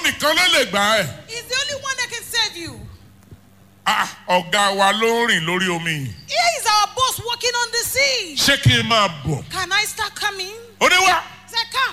nìkan ló lè gbà ẹ́. He's the only one that can save you. Ah, ọ̀gá wa ló ń rìn lórí omi yìí. Here is our boss walking on the sea. ṣé kí n máa bọ̀? Can I start coming? ó ní wá He said, Come.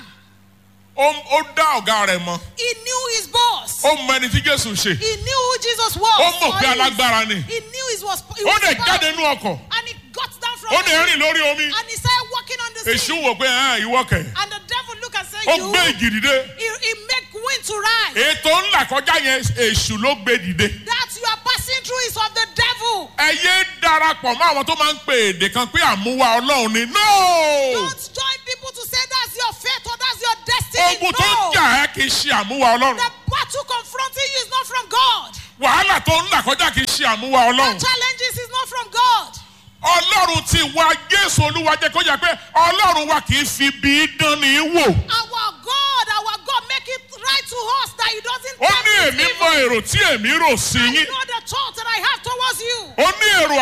ó ó dá ọ̀gá rẹ̀ mọ́ He knew his boss. ó mọ ẹni tí jésù ṣe He knew who Jesus was. ó mọ̀ or pé he is- alágbára ni He knew he was. He ó was dẹ̀ powerful. jáde nú ọkọ̀ And he got down from ó the dẹ̀ sea rìn lórí omi and he started walking on the èṣù sea. wò pé ẹ̀ ìwọ kẹ̀ And the devil looked and said, ó You. gbé ìjì dìde He, he make wind to rise. ètò ńlá kọjá yẹn èṣù ló gbé dìde That you are passing through is of the devil. ẹ yé darapọ̀ mọ́ àwọn tó máa ń pe èdè kan pé àmúwá ọlọ́run ni no Don't join people to say that's your fate or that's your destiny. ogun tó ń no. jà ẹ́ kì í ṣe àmúwá ọlọ́run The battle confronting you is not from God. wàhálà tó ń là kọjá kì í ṣe àmúwá The ọlọ́run challenges is not from God. ọlọ́run ti wá jésù olúwa jẹ́ kó yà pé ọlọ́run wa kì í fi bí dán ní wò Our God, our God, make it right to us that He doesn't ó tempt ní us èmi evil. mọ èrò tí èmi rò sí I yín know the thought that I have towards you. ó ní èrò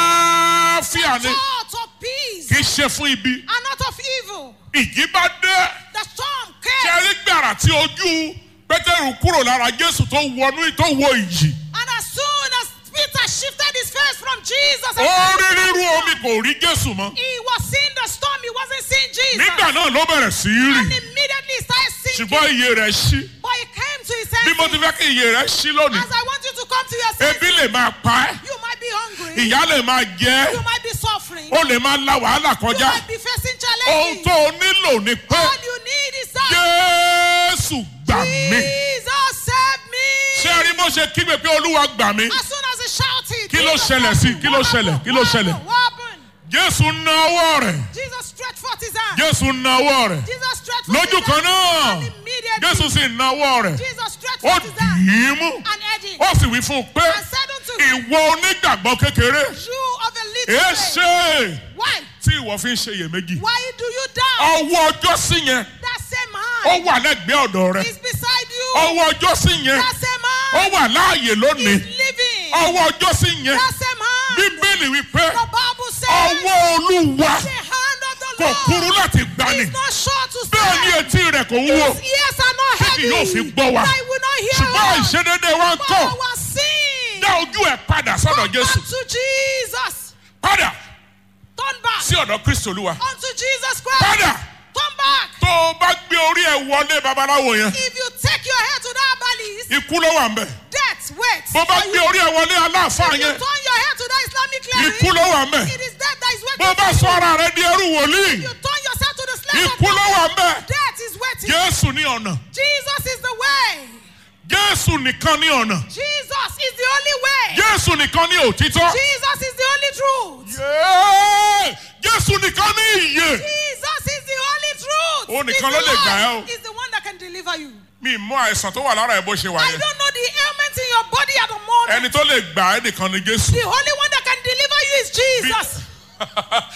àlàáfíà ni Thought of peace kì í ṣe fún ibi and not of evil. ìjì bá dé The storm ṣe came, rí gbàrà tí ojú pétérù kúrò lára jésù tó wọnú tó wọ ìjì and as soon as Peter shifted his face from Jesus, ó and rí rírú omi kò rí jésù mọ́ he was seeing the storm, he wasn't seeing Jesus. nígbà náà ló bẹ̀rẹ̀ sí í And rì immediately he started sinking. ṣùgbọ́n iye rẹ̀ ṣí But he came to his bí mo ti senses. fẹ́ kí iye rẹ̀ ṣí lónìí As I want you to come to your senses, ebi lè máa pa ẹ́ you might be hungry, ìyá lè máa jẹ ẹ́ you might be suffering, ó lè máa la wàhálà you kọjá might be facing ohun challenges. tó o nílò ni pé All you need is that jésù gbà mí Jesus save me. ṣé ẹ rí bó ṣe kígbe pé olúwa gbà mí As soon as he shouted, Kí ló Jesus ṣẹlẹ̀ save sí? me. Kí ló What ṣẹlẹ̀? happened? Kí ló What ṣẹlẹ̀? happened? What happened? jésù na ọwọ́ rẹ̀ Jesus stretched forth his hand. jésù na ọwọ́ rẹ̀ Jesus stretched forth lójú his kan hand. náà And immediately, jésù sì na ọwọ́ rẹ̀ Jesus stretched ó forth his hand dì í mú and edged ó sì wí fún un pé and said unto him, ìwọ onígbàgbọ́ kékeré You of a little èé faith, ṣe why? tí ìwọ fi ń ṣe iyèméjì Why do you doubt? ọwọ́ ọjọ́ sí yẹn That same ó hand wà lẹ́gbẹ̀ẹ́ ọ̀dọ̀ rẹ̀ is beside you. ọwọ́ ọjọ́ sí yẹn That same ó hand wà láàyè lónìí is living. ọwọ́ ọjọ́ sí yẹn That same hand. bíbélì wípé The Bible says ọwọ́ olúwa the hand of the kò kúrú Lord láti gbani is not short to bẹ́ẹ̀ ni save. etí rẹ̀ kò wúwo His ears are not Tí kì heavy. yóò fi gbọ́ wa. that he will not hear ṣùgbọ́n us. ìṣedédé wa ń But kọ́ our sin. dá ojú ẹ̀ padà sọ́dọ̀ Turn jésù back to Jesus. padà Turn back sí ọ̀dọ̀ kristo olúwa unto Jesus Christ. padà Turn back. tó o bá gbé orí ẹ̀ wọlé babaláwo yẹn If you take your head to that valleys, ikú ló wà ń bẹ̀ death waits. bó bá for gbé you. orí ẹ̀ wọlé aláàfáà If you yẹn turn your head to that Islamic ikú cleric, ló wà ń bẹ̀ it is death that is bó waiting. bá for sọ you. ara rẹ di ẹrú wòlíì You turn yourself to the slave of ikú ló wà ń bẹ̀ Death is waiting. jésù ní ọ̀nà Jesus is the way. jésù nìkan ní ọ̀nà Jesus is the only way. jésù nìkan ní òtítọ́ Jesus is the only truth. Yéé! jésù nìkan ní ìyè Jesus is the only truth. Ó He's nìkan the ló lè gbà ẹ́ o. Lord. He's the one that can deliver you. mi mọ àìsàn tó wà lára ẹ bó ṣe wà I yẹn don't know the ailment in your body at the moment. ẹni tó lè gbà ẹ́ nìkan ni jésù The only one that can deliver you is Jesus.